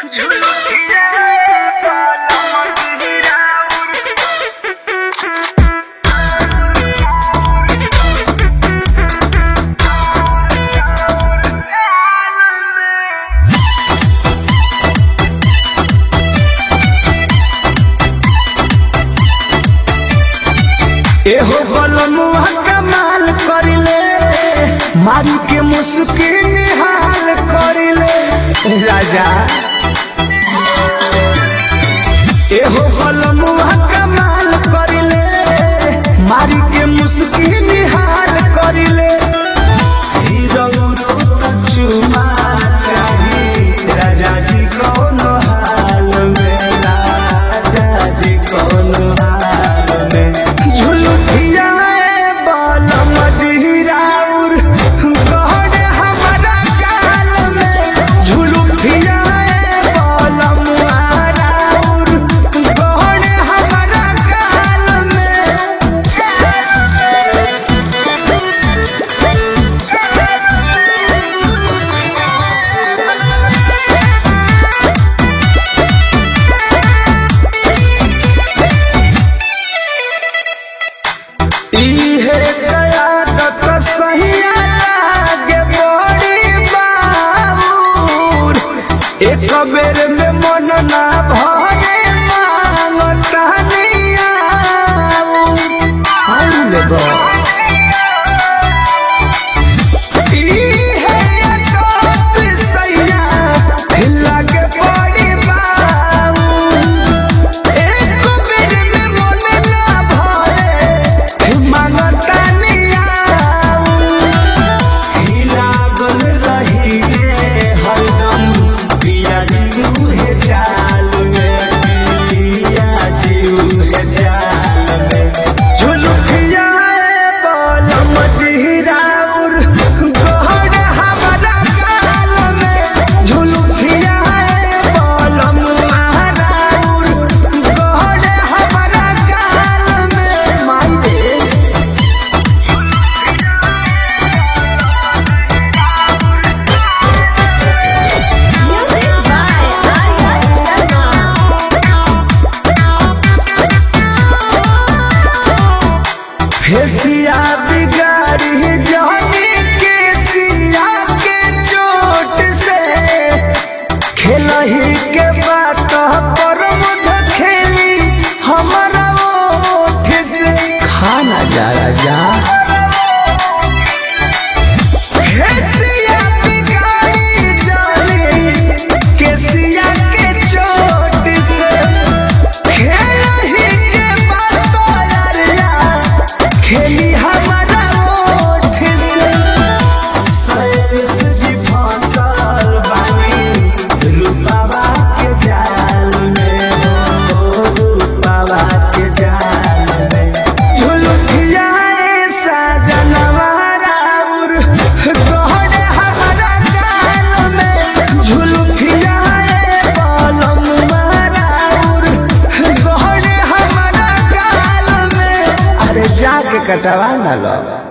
एहो बलमुआ कमाल करिले मारी के मुस्की निहाल करिले राजा एहो बलमुआ कमाल करिले मारी के मुस्की निहाल करिले हीरो चुमा चाही राजा जी कौन हाल में राजा जी कौन हाल में झुलुठिया बाल मजहिराउर गहन हमारा गाल में झुलुठिया बाल मुहाराउर गहन हमारा गाल में इहे कयादत सहिया लागे बड़ी बाबूर एक बेर में मन ना भरे मांगता निया आउले बा इहे कयादत सहिया लागे बड़ी बाबूर एक बेर में मन ना भरे मांगता नियाऊ हिलागल रही रे हरदम पिया जीऊ हे चाल में पिया जीऊ हे चाल में झुलुकिया बाल मजहिराउर गहन हमारा गाल में झुलुकिया बाल मुहाराउर गहन हमारा गाल में माई रे Music by Arya Sharma. फेसिया बिगाड़ी जानी के सिया के चोट से खेलही के बात पर मुध खेली हमारा ओठ से खाना जा राजा फेसिया बिगाड़ी जानी के सिया के चोट से खेलही के बात यारिया खेली हमारा ओठ से सैस जी फसल बानी रूपावा के जाल में हो रूपावा के जाल में झुलुठिया साजनवा राउर गहन हमारा गाल में झुलुठिया बालम राउर गहन हमारा गाल में अरे जाके कटवा ना लो